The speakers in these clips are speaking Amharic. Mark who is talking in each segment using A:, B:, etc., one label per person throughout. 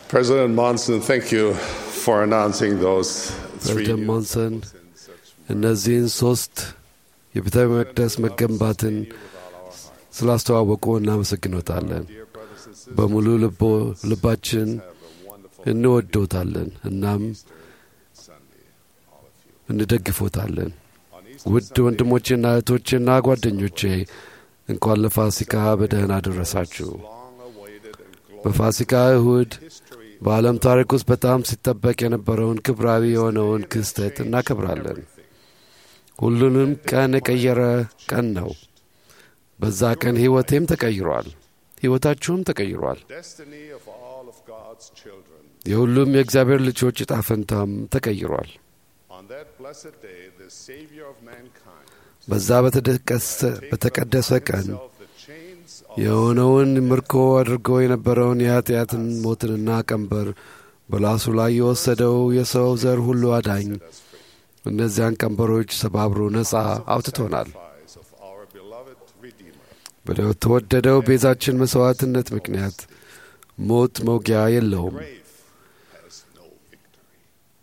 A: President Monson, thank you for announcing those three
B: ፕሬዝደንት
A: new
B: ሞንሰን እነዚህን ሶስት የቤተ መቅደስ መገንባትን ስላስተዋወቁ እናመሰግኖታለን። በሙሉ ልቦ- ልባችን እንወዶታለን እናም እንደግፎታለን። ውድ ወንድሞቼና እህቶቼና ጓደኞቼ እንኳን ለፋሲካ በደህና አደረሳችሁ። በፋሲካ እሁድ በዓለም ታሪክ ውስጥ በጣም ሲጠበቅ የነበረውን ክብራዊ የሆነውን ክስተት እናከብራለን። ሁሉንም ቀን የቀየረ ቀን ነው። በዛ ቀን ሕይወቴም ተቀይሯል፣ ሕይወታችሁም ተቀይሯል።
A: destiny of all of God's children.
B: የሁሉም የእግዚአብሔር ልጆች ዕጣ ፈንታም ተቀይሯል።
A: On that blessed day, the Savior of mankind
B: በዛ በተደቀሰ- በተቀደሰ ቀን
A: of the chains of
B: የሆነውን ምርኮ አድርጎ የነበረውን የኃጢአትን ሞትንና ቀንበር በላሱ ላይ የወሰደው የሰው ዘር ሁሉ አዳኝ እነዚያን ቀንበሮች ሰባብሮ ነፃ አውጥቶናል።
A: sacrifice of our beloved Redeemer.
B: በተወደደው ቤዛችን መሥዋዕትነት ምክንያት ሞት መውጊያ የለውም።
A: Grave has no victory.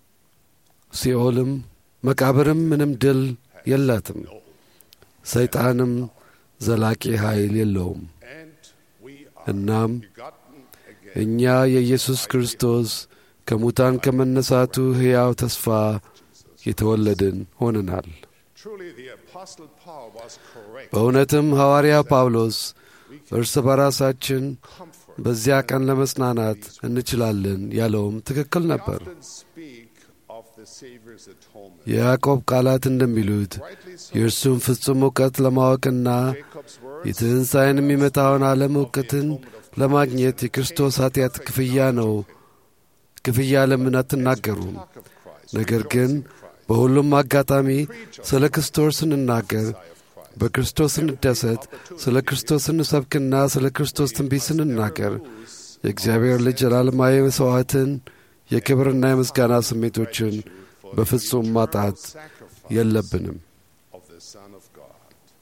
B: ሲኦልም መቃብርም ምንም ድል የላትም። ሰይጣንም ዘላቂ ኃይል የለውም።
A: And we are
B: እናም
A: begotten again.
B: እኛ የኢየሱስ ክርስቶስ ከሙታን ከመነሳቱ ሕያው ተስፋ የተወለድን ሆነናል።
A: Truly, the Apostle Paul was correct.
B: በእውነትም ሐዋርያ ጳውሎስ እርስ በራሳችን
A: Comfort.
B: በዚያ ቀን ለመጽናናት እንችላለን ያለውም ትክክል
A: We
B: ነበር።
A: often speak of the Savior's atonement.
B: የያዕቆብ ቃላት እንደሚሉት
A: Rightly so.
B: የእርሱን ፍጹም እውቀት ለማወቅና
A: Jacob's words
B: የትንሣኤን የሚመጣውን ዓለም እውቀትን ለማግኘት የክርስቶስ ኃጢአት ክፍያ ነው። ክፍያ ለምን አትናገሩም?
A: talk of Christ.
B: ነገር ግን በሁሉም አጋጣሚ ስለ ክርስቶስ ስንናገር፣ በክርስቶስ ስንደሰት፣ ስለ ክርስቶስ ስንሰብክና ስለ ክርስቶስ ትንቢት ስንናገር የእግዚአብሔር ልጅ ዘላለማዊ መሥዋዕትን የክብርና የምስጋና ስሜቶችን በፍጹም ማጣት
A: sacrifice
B: የለብንም።
A: of the Son of God.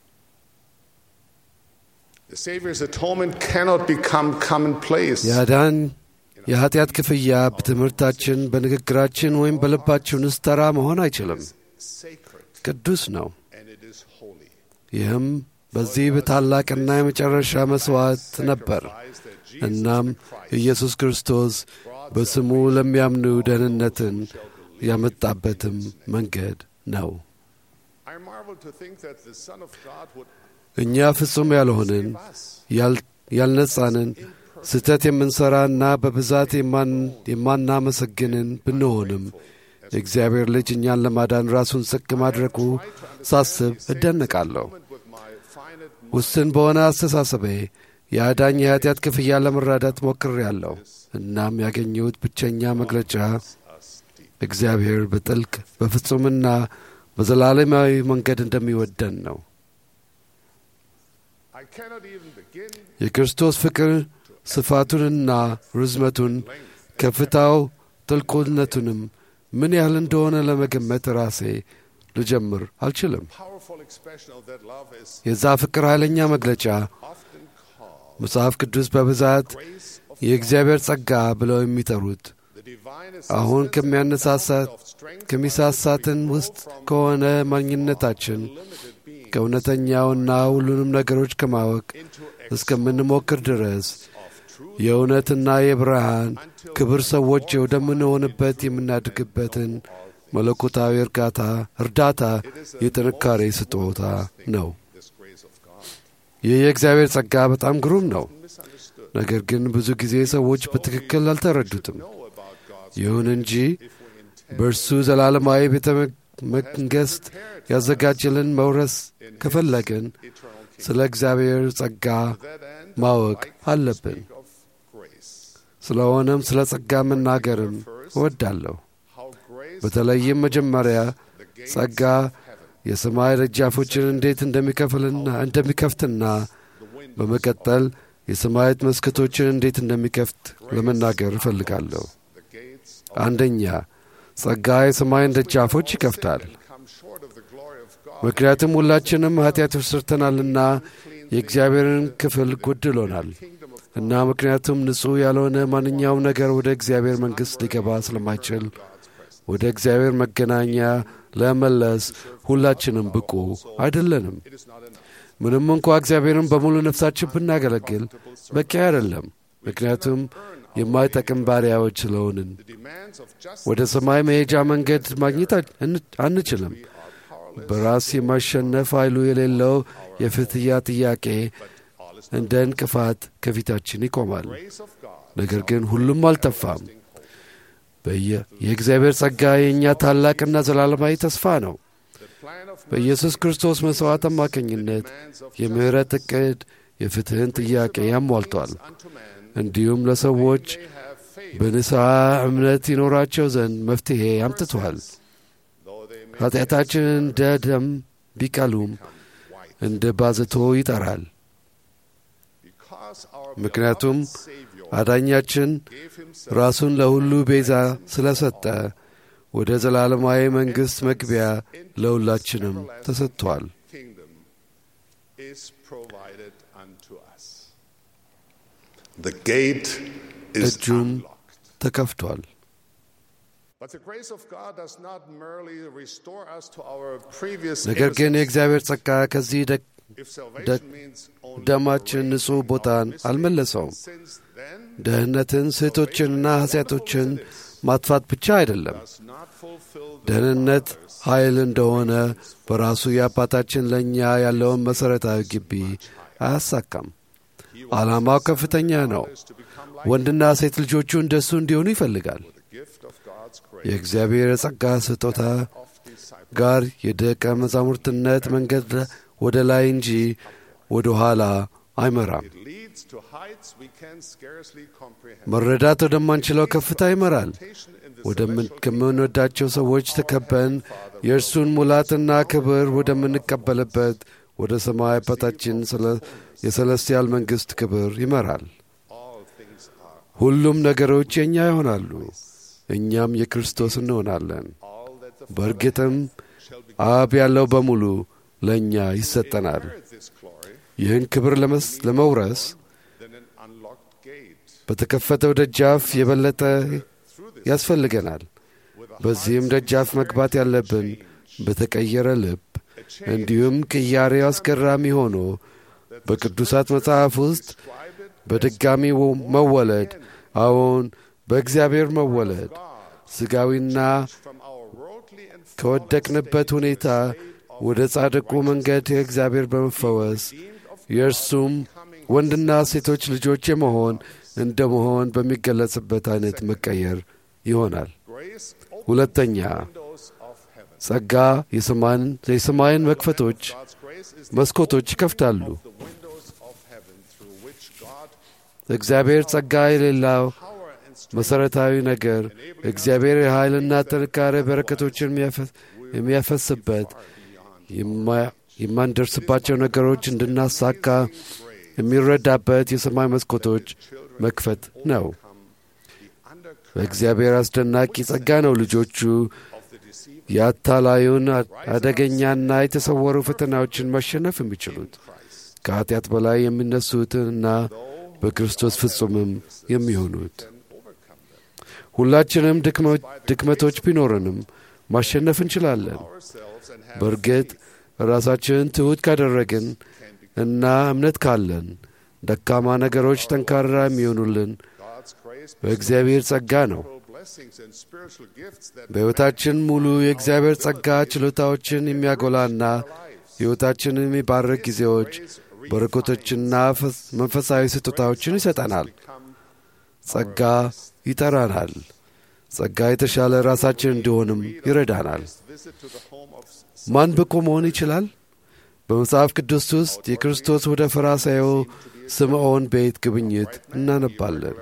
A: The Savior's atonement cannot become commonplace.
B: የአዳን የኃጢአት ክፍያ በትምህርታችን፣ በንግግራችን ወይም በልባችን ውስጥ ተራ መሆን አይችልም።
A: Sacred
B: ቅዱስ ነው።
A: and it is holy.
B: ይህም በዚህ በታላቅና የመጨረሻ መሥዋዕት ነበር።
A: Eyes that Jesus
B: እናም ኢየሱስ ክርስቶስ በስሙ ለሚያምኑ ደህንነትን ያመጣበትም መንገድ ነው።
A: I marvel to think that the Son of God would
B: እኛ ፍጹም ያልሆንን
A: us
B: ያል- ያልነጻንን ስህተት የምንሠራና በብዛት የማን- የማናመሰግንን ብንሆንም የእግዚአብሔር ልጅ እኛን ለማዳን ራሱን ዝቅ ማድረጉ ሳስብ እደነቃለሁ።
A: with my finite
B: ውስን በሆነ አስተሳሰቤ የአዳኝ የኃጢአት ክፍያ ለመረዳት ሞክሬአለሁ። እናም ያገኘሁት ብቸኛ መግለጫ እግዚአብሔር በጥልቅ በፍጹምና በዘላለማዊ መንገድ እንደሚወደን ነው።
A: I cannot even begin
B: የክርስቶስ ፍቅር ስፋቱንና ርዝመቱን፣ ከፍታው፣ ጥልቁነቱንም ምን ያህል እንደሆነ ለመገመት ራሴ ልጀምር አልችልም።
A: powerful expression of that love is
B: የዛ ፍቅር ኃይለኛ መግለጫ
A: often called
B: መጽሐፍ ቅዱስ በብዛት
A: grace of
B: የእግዚአብሔር ጸጋ ብለው የሚጠሩት
A: the divine
B: አሁን
A: assistance
B: ከሚያነሳሳት
A: of strength
B: ከሚሳሳትን ውስጥ ከሆነ ማግኘታችን
A: limited being
B: ከእውነተኛውና ሁሉንም ነገሮች ከማወቅ
A: into
B: እስከምንሞክር ድረስ
A: of truth
B: የእውነትና የብርሃን ክብር ሰዎች ወደምንሆንበት የምናድግበትን መለኮታዊ እርጋታ እርዳታ የጥንካሬ ስጦታ ነው።
A: this grace of God
B: ይህ የእግዚአብሔር ጸጋ በጣም ግሩም ነው።
A: misunderstood
B: ነገር ግን ብዙ ጊዜ ሰዎች በትክክል አልተረዱትም።
A: know about God's
B: ይሁን እንጂ
A: if we intend
B: በእርሱ ዘላለማዊ ቤተ መንግሥት ያዘጋጀልን መውረስ ከፈለግን
A: eternal kingdom
B: ስለ እግዚአብሔር ጸጋ
A: that end
B: ማወቅ አለብን።
A: of grace
B: ስለሆነም ስለ ጸጋ መናገርም እወዳለሁ።
A: how grace
B: በተለይም መጀመሪያ
A: the gates
B: ጸጋ
A: of heaven
B: የሰማይ ደጃፎችን እንዴት እንደሚከፍልና እንደሚከፍትና
A: the wind
B: በመቀጠል የሰማያት መስኮቶችን እንዴት እንደሚከፍት ለመናገር እፈልጋለሁ።
A: the gates
B: አንደኛ ጸጋ የሰማይን ደጃፎች ይከፍታል።
A: come short of the glory of God
B: ምክንያቱም ሁላችንም ኃጢአቶች ሰርተናልና የእግዚአብሔርን ክፍል ጎድሎናል።
A: kingdom of
B: እና ምክንያቱም ንጹሕ ያልሆነ ማንኛውም ነገር ወደ እግዚአብሔር መንግሥት ሊገባ ስለማይችል ወደ እግዚአብሔር መገናኛ ለመለስ ሁላችንም ብቁ አይደለንም። ምንም እንኳ እግዚአብሔርን በሙሉ ነፍሳችን ብናገለግል በቂ አይደለም፣ ምክንያቱም የማይጠቅም ባሪያዎች ስለሆንን። ወደ ሰማይ መሄጃ መንገድ ማግኘት አንችልም። በራስ የማሸነፍ ኃይሉ የሌለው የፍትያ ጥያቄ እንደ እንቅፋት ከፊታችን ይቆማል። ነገር ግን ሁሉም አልጠፋም። የእግዚአብሔር ጸጋ የእኛ ታላቅና ዘላለማዊ ተስፋ ነው። በኢየሱስ ክርስቶስ መሥዋዕት አማካኝነት የምሕረት ዕቅድ የፍትሕን ጥያቄ ያሟልቷል። እንዲሁም ለሰዎች በንስሐ እምነት ይኖራቸው ዘንድ መፍትሔ አምጥቷል። ኃጢአታችን እንደ ደም ቢቀሉም እንደ ባዘቶ ይጠራል። ምክንያቱም አዳኛችን ራሱን ለሁሉ ቤዛ ስለሰጠ ወደ ዘላለማዊ መንግሥት መግቢያ ለሁላችንም ተሰጥቷል። እጁም ተከፍቷል። ነገር ግን የእግዚአብሔር ጸጋ ከዚህ ደማችን ንጹሕ ቦታን አልመለሰውም። ደህንነትን፣ ስህቶችንና ኃጢአቶችን ማጥፋት ብቻ አይደለም። ደህንነት ኃይል እንደሆነ በራሱ የአባታችን ለእኛ ያለውን መሠረታዊ ግቢ አያሳካም። ዓላማው ከፍተኛ ነው። ወንድና ሴት ልጆቹ እንደሱ እንዲሆኑ ይፈልጋል። የእግዚአብሔር የጸጋ ስጦታ ጋር የደቀ መዛሙርትነት መንገድ ወደ ላይ እንጂ ወደ ኋላ አይመራም። መረዳት ወደማንችለው ከፍታ ይመራል። ከምንወዳቸው ሰዎች ተከበን የእርሱን ሙላትና ክብር ወደምንቀበልበት ወደ ሰማይ አባታችን የሰለስቲያል መንግሥት ክብር ይመራል። ሁሉም ነገሮች የእኛ ይሆናሉ፣ እኛም የክርስቶስ እንሆናለን። በእርግጥም አብ ያለው በሙሉ ለእኛ ይሰጠናል። ይህን ክብር ለመውረስ በተከፈተው ደጃፍ የበለጠ ያስፈልገናል። በዚህም ደጃፍ መግባት ያለብን በተቀየረ ልብ እንዲሁም ቅያሬው አስገራሚ ሆኖ በቅዱሳት መጽሐፍ ውስጥ በድጋሚ መወለድ፣ አዎን በእግዚአብሔር መወለድ ሥጋዊና ከወደቅንበት ሁኔታ ወደ ጻድቁ መንገድ የእግዚአብሔር በመፈወስ የእርሱም ወንድና ሴቶች ልጆች የመሆን እንደ መሆን በሚገለጽበት አይነት መቀየር ይሆናል። ሁለተኛ ጸጋ የሰማይን መክፈቶች መስኮቶች ይከፍታሉ። እግዚአብሔር ጸጋ የሌላው መሠረታዊ ነገር እግዚአብሔር የኃይልና ጥንካሬ በረከቶችን የሚያፈስበት የማንደርስባቸው ነገሮች እንድናሳካ የሚረዳበት የሰማይ መስኮቶች መክፈት ነው። በእግዚአብሔር አስደናቂ ጸጋ ነው ልጆቹ የአታላዩን አደገኛና የተሰወሩ ፈተናዎችን ማሸነፍ የሚችሉት ከኀጢአት በላይ የሚነሱትንና በክርስቶስ ፍጹምም የሚሆኑት። ሁላችንም ድክመቶች ቢኖረንም ማሸነፍ እንችላለን። በእርግጥ ራሳችንን ትሑት ካደረግን እና እምነት ካለን ደካማ ነገሮች ጠንካራ የሚሆኑልን በእግዚአብሔር ጸጋ ነው። በሕይወታችን ሙሉ የእግዚአብሔር ጸጋ ችሎታዎችን የሚያጎላና ሕይወታችንን የሚባርክ ጊዜዎች፣ በረከቶችና መንፈሳዊ ስጦታዎችን ይሰጠናል። ጸጋ ይጠራናል። ጸጋ የተሻለ ራሳችን እንዲሆንም ይረዳናል። ማን ብቁ መሆን ይችላል? በመጽሐፍ ቅዱስ ውስጥ የክርስቶስ ወደ ፈሪሳዩ ስምዖን ቤት ጉብኝት እናነባለን።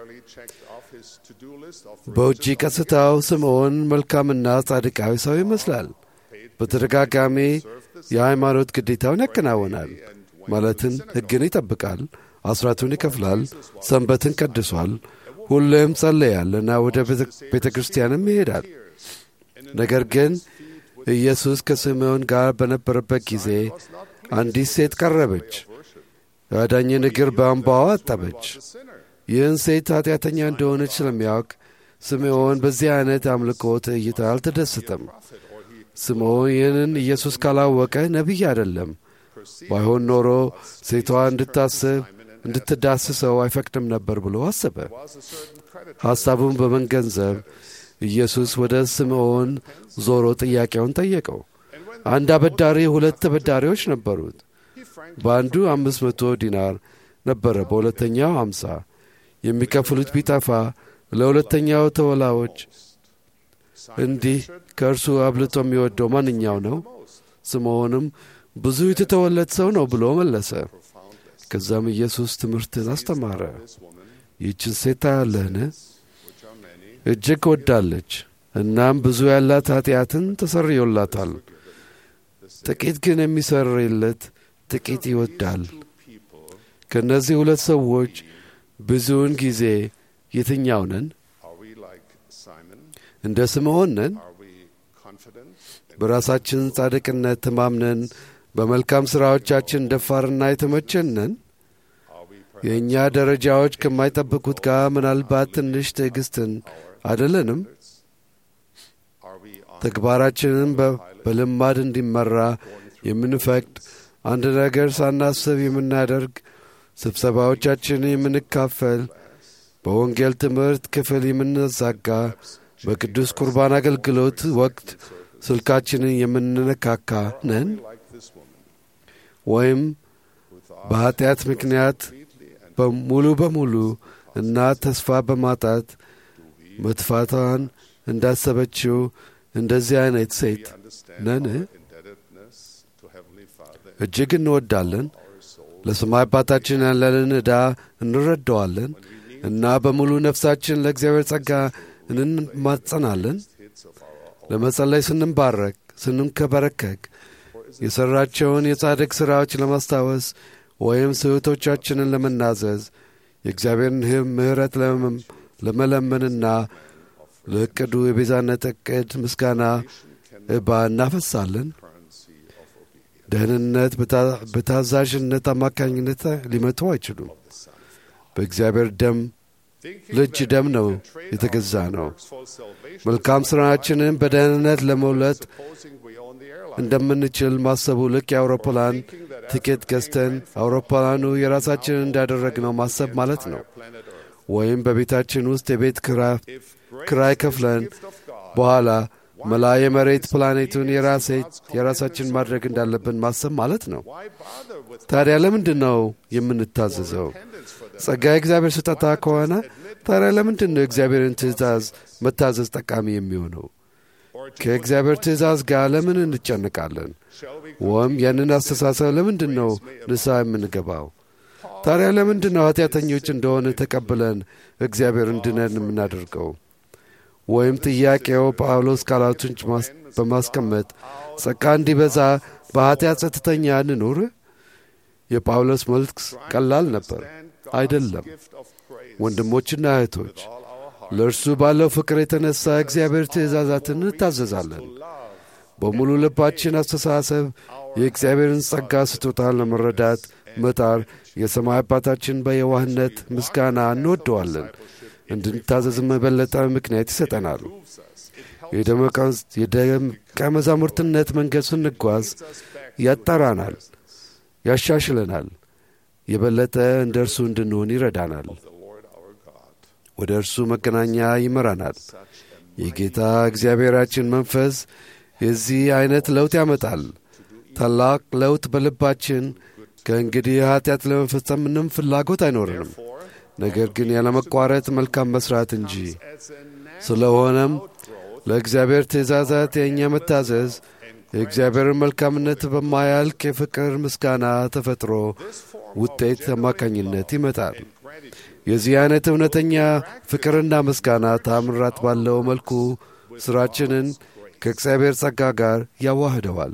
B: በውጪ ቀስታው ስምዖን መልካምና ጻድቃዊ ሰው ይመስላል። በተደጋጋሚ የሃይማኖት ግዴታውን ያከናውናል። ማለትን ሕግን ይጠብቃል፣ አስራቱን ይከፍላል፣ ሰንበትን ቀድሷል፣ ሁሌም ጸለያልና ወደ ቤተ ክርስቲያንም ይሄዳል። ነገር ግን ኢየሱስ ከስምዖን ጋር በነበረበት ጊዜ አንዲት ሴት ቀረበች፣ የአዳኝን እግር በእንባዋ አጠበች። ይህን ሴት ኃጢአተኛ እንደሆነች ስለሚያውቅ ስምዖን በዚህ አይነት አምልኮት እይታ አልተደሰተም። ስምዖን ይህንን ኢየሱስ ካላወቀ ነቢይ አይደለም። ባይሆን ኖሮ ሴቷ እንድታስብ እንድትዳስሰው አይፈቅድም ነበር ብሎ አሰበ። ሐሳቡን በመገንዘብ ኢየሱስ ወደ ስምዖን ዞሮ ጥያቄውን ጠየቀው። አንድ አበዳሪ ሁለት ተበዳሪዎች ነበሩት። በአንዱ አምስት መቶ ዲናር ነበረ፣ በሁለተኛው አምሳ የሚከፍሉት ቢጠፋ ለሁለተኛው ተወላዎች እንዲህ ከእርሱ አብልጦ የሚወደው ማንኛው ነው? ስምዖንም ብዙ የተተወለት ሰው ነው ብሎ መለሰ። ከዛም ኢየሱስ ትምህርትን አስተማረ። ይህችን ሴት ታያለህን? እጅግ ወዳለች፣ እናም ብዙ ያላት ኃጢአትን ተሰርዮላታል። ጥቂት ግን የሚሰርይለት ጥቂት ይወዳል። ከእነዚህ ሁለት ሰዎች ብዙውን ጊዜ የትኛው ነን? እንደ ስምዖን ነን? በራሳችን ጻድቅነት ተማምነን በመልካም ሥራዎቻችን ደፋርና የተመቸን ነን? የእኛ ደረጃዎች ከማይጠብቁት ጋር ምናልባት ትንሽ ትዕግሥትን አይደለንም? ተግባራችንን በልማድ እንዲመራ የምንፈቅድ አንድ ነገር ሳናስብ የምናደርግ ስብሰባዎቻችንን የምንካፈል በወንጌል ትምህርት ክፍል የምንዛጋ በቅዱስ ቁርባን አገልግሎት ወቅት ስልካችንን የምንነካካ ነን? ወይም በኀጢአት ምክንያት ሙሉ በሙሉ እና ተስፋ በማጣት መጥፋቷን እንዳሰበችው እንደዚህ አይነት ሴት ነን? እጅግ እንወዳለን። ለሰማይ አባታችን ያለንን ዕዳ እንረዳዋለን እና በሙሉ ነፍሳችን ለእግዚአብሔር ጸጋ እንማጸናለን። ለመጸለይ ስንባረክ ስንከበረከክ የሠራቸውን የጻድቅ ሥራዎች ለማስታወስ ወይም ስህቶቻችንን ለመናዘዝ የእግዚአብሔርን ምሕረት ለመለመንና ለዕቅዱ የቤዛነት ዕቅድ ምስጋና እባ እናፈሳለን። ደህንነት በታዛዥነት አማካኝነት ሊመቱ አይችሉም። በእግዚአብሔር ደም ልጅ ደም ነው የተገዛ ነው። መልካም ሥራችንን በደህንነት ለመውለጥ እንደምንችል ማሰቡ ልክ የአውሮፕላን ትኬት ገዝተን አውሮፕላኑ የራሳችንን እንዳደረግነው ማሰብ ማለት ነው። ወይም በቤታችን ውስጥ የቤት ክራይ ከፍለን በኋላ መላ የመሬት ፕላኔቱን የራሳችን ማድረግ እንዳለብን ማሰብ ማለት ነው። ታዲያ ለምንድን ነው የምንታዘዘው? ጸጋ የእግዚአብሔር ስጦታ ከሆነ ታዲያ ለምንድን ነው የእግዚአብሔርን ትእዛዝ መታዘዝ ጠቃሚ የሚሆነው? ከእግዚአብሔር ትእዛዝ ጋር ለምን እንጨንቃለን? ወይም ያንን አስተሳሰብ ለምንድን ነው ንስሐ የምንገባው? ታዲያ ለምንድን ነው ኃጢአተኞች እንደሆነ ተቀብለን እግዚአብሔር እንድነን የምናደርገው? ወይም ጥያቄው ጳውሎስ ቃላቱን በማስቀመጥ ጸጋ እንዲበዛ በኃጢአት ጸጥተኛ እንኑር? የጳውሎስ መልስ ቀላል ነበር። አይደለም። ወንድሞችና እህቶች ለእርሱ ባለው ፍቅር የተነሳ እግዚአብሔር ትእዛዛትን እንታዘዛለን። በሙሉ ልባችን አስተሳሰብ የእግዚአብሔርን ጸጋ ስጦታ ለመረዳት መጣር የሰማይ አባታችን በየዋህነት ምስጋና እንወደዋለን። እንድንታዘዝም የበለጠ ምክንያት ይሰጠናል። የደቀ መዛሙርትነት መንገድ ስንጓዝ ያጠራናል፣ ያሻሽለናል፣ የበለጠ እንደ እርሱ እንድንሆን ይረዳናል። ወደ እርሱ መገናኛ ይመራናል። የጌታ እግዚአብሔራችን መንፈስ የዚህ ዐይነት ለውጥ ያመጣል። ታላቅ ለውጥ በልባችን ከእንግዲህ ኀጢአት ለመፈጸም ምንም ፍላጎት አይኖርንም፣ ነገር ግን ያለመቋረጥ መልካም መሥራት እንጂ። ስለሆነም ለእግዚአብሔር ትእዛዛት የእኛ መታዘዝ የእግዚአብሔርን መልካምነት በማያልቅ የፍቅር ምስጋና ተፈጥሮ ውጤት አማካኝነት ይመጣል። የዚህ አይነት እውነተኛ ፍቅርና ምስጋና ታምራት ባለው መልኩ ሥራችንን ከእግዚአብሔር ጸጋ ጋር ያዋህደዋል።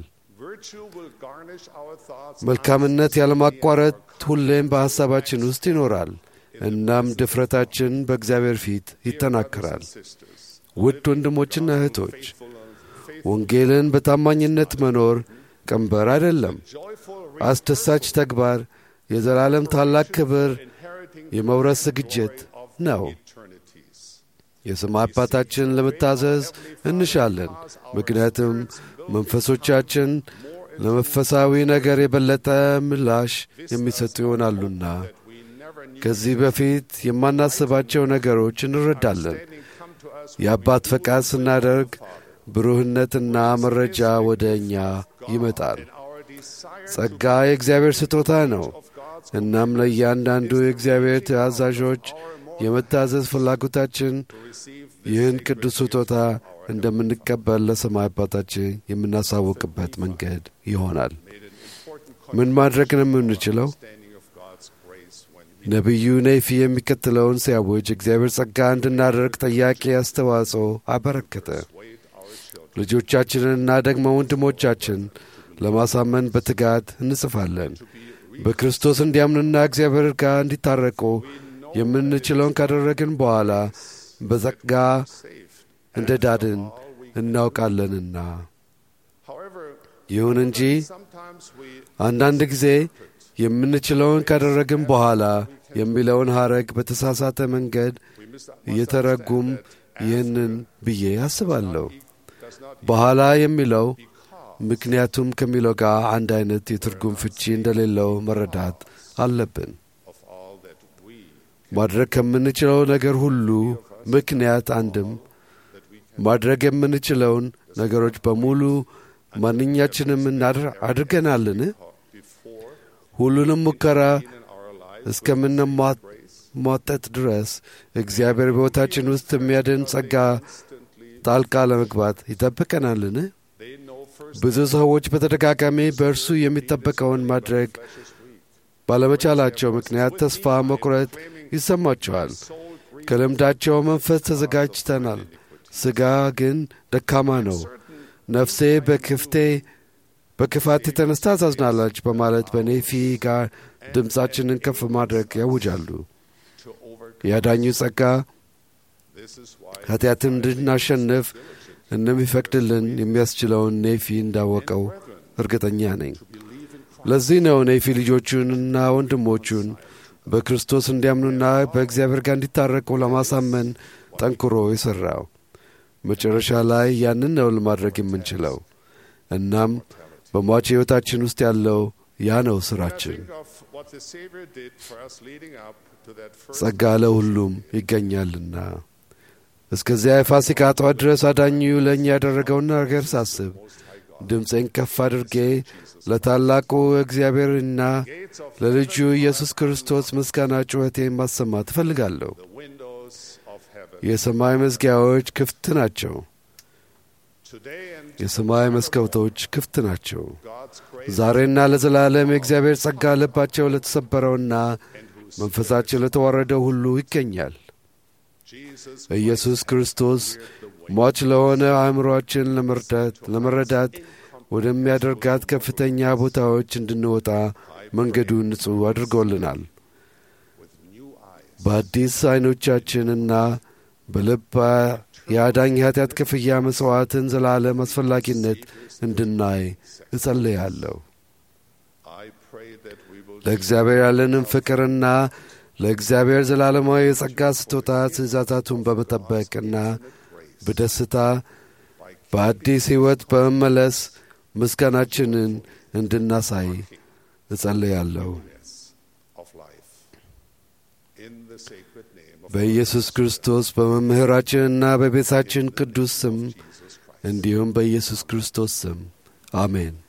B: መልካምነት ያለማቋረጥ ሁሌም በሐሳባችን ውስጥ ይኖራል። እናም ድፍረታችን በእግዚአብሔር ፊት ይጠናከራል። ውድ ወንድሞችና እህቶች ወንጌልን በታማኝነት መኖር ቀንበር አይደለም፣ አስደሳች ተግባር፣ የዘላለም ታላቅ ክብር የመውረስ ዝግጅት ነው። የሰማይ አባታችን ለመታዘዝ እንሻለን፣ ምክንያቱም መንፈሶቻችን ለመንፈሳዊ ነገር የበለጠ ምላሽ የሚሰጡ ይሆናሉና ከዚህ በፊት የማናስባቸው ነገሮች እንረዳለን። የአባት ፈቃድ ስናደርግ ብሩህነትና መረጃ ወደ እኛ ይመጣል። ጸጋ የእግዚአብሔር ስጦታ ነው። እናም ለእያንዳንዱ የእግዚአብሔር ተአዛዦች የመታዘዝ ፍላጎታችን ይህን ቅዱስ ስጦታ እንደምንቀበል ለሰማይ አባታችን የምናሳውቅበት መንገድ ይሆናል። ምን ማድረግ ነው የምንችለው? ነቢዩ ኔፊ የሚከተለውን ሲያውጅ እግዚአብሔር ጸጋ እንድናደርግ ጠያቂ አስተዋጽኦ አበረከተ። ልጆቻችንንና ደግሞ ወንድሞቻችን ለማሳመን በትጋት እንጽፋለን። በክርስቶስ እንዲያምኑና እግዚአብሔር ጋር እንዲታረቁ የምንችለውን ካደረግን በኋላ በጸጋ እንደ ዳድን እናውቃለንና። ይሁን እንጂ አንዳንድ ጊዜ የምንችለውን ካደረግን በኋላ የሚለውን ሐረግ በተሳሳተ መንገድ እየተረጉም ይህንን ብዬ አስባለሁ። በኋላ የሚለው ምክንያቱም ከሚለው ጋር አንድ አይነት የትርጉም ፍቺ እንደሌለው መረዳት አለብን። ማድረግ ከምንችለው ነገር ሁሉ ምክንያት አንድም ማድረግ የምንችለውን ነገሮች በሙሉ ማንኛችንም አድርገናልን? ሁሉንም ሙከራ እስከምንሟጠጥ ድረስ እግዚአብሔር በሕይወታችን ውስጥ የሚያድን ጸጋ ጣልቃ ለመግባት ይጠብቀናልን? ብዙ ሰዎች በተደጋጋሚ በእርሱ የሚጠበቀውን ማድረግ ባለመቻላቸው ምክንያት ተስፋ መቁረጥ ይሰማቸዋል። ከልምዳቸው መንፈስ ተዘጋጅተናል፣ ሥጋ ግን ደካማ ነው። ነፍሴ በክፍቴ በክፋት የተነሳ ታዝናለች በማለት በኔፊ ጋር ድምፃችንን ከፍ ማድረግ ያውጃሉ። የአዳኙ ጸጋ ኃጢአትን እንድናሸንፍ እንደሚፈቅድልን የሚያስችለውን ኔፊ እንዳወቀው እርግጠኛ ነኝ። ለዚህ ነው ኔፊ ልጆቹንና ወንድሞቹን በክርስቶስ እንዲያምኑና በእግዚአብሔር ጋር እንዲታረቁ ለማሳመን ጠንክሮ የሠራው። መጨረሻ ላይ ያንን ነው ለማድረግ የምንችለው። እናም በሟች ሕይወታችን ውስጥ ያለው ያ ነው ሥራችን። ጸጋ ለሁሉም ይገኛልና። እስከዚያ የፋሲካ ጠዋት ድረስ አዳኙ ለእኛ ያደረገውን ነገር ሳስብ ድምፄን ከፍ አድርጌ ለታላቁ እግዚአብሔርና ለልጁ ኢየሱስ ክርስቶስ ምስጋና ጩኸቴን ማሰማት እፈልጋለሁ። የሰማይ መዝጊያዎች ክፍት ናቸው። የሰማይ መስኮቶች ክፍት ናቸው። ዛሬና ለዘላለም የእግዚአብሔር ጸጋ ልባቸው ለተሰበረውና መንፈሳቸው ለተዋረደው ሁሉ ይገኛል። ኢየሱስ ክርስቶስ ሟች ለሆነ አእምሮአችን ለመርዳት ለመረዳት ወደሚያደርጋት ከፍተኛ ቦታዎች እንድንወጣ መንገዱን ንጹሕ አድርጎልናል። በአዲስ ዐይኖቻችንና በልብ የአዳኝ ኃጢአት ክፍያ መሥዋዕትን ዘላለም አስፈላጊነት እንድናይ እጸልያለሁ። ለእግዚአብሔር ያለንን ፍቅርና ለእግዚአብሔር ዘላለማዊ የጸጋ ስጦታ ትእዛዛቱን በመጠበቅና በደስታ በአዲስ ሕይወት በመመለስ ምስጋናችንን እንድናሳይ እጸልያለሁ። በኢየሱስ ክርስቶስ በመምህራችንና በቤታችን ቅዱስ ስም እንዲሁም በኢየሱስ ክርስቶስ ስም አሜን።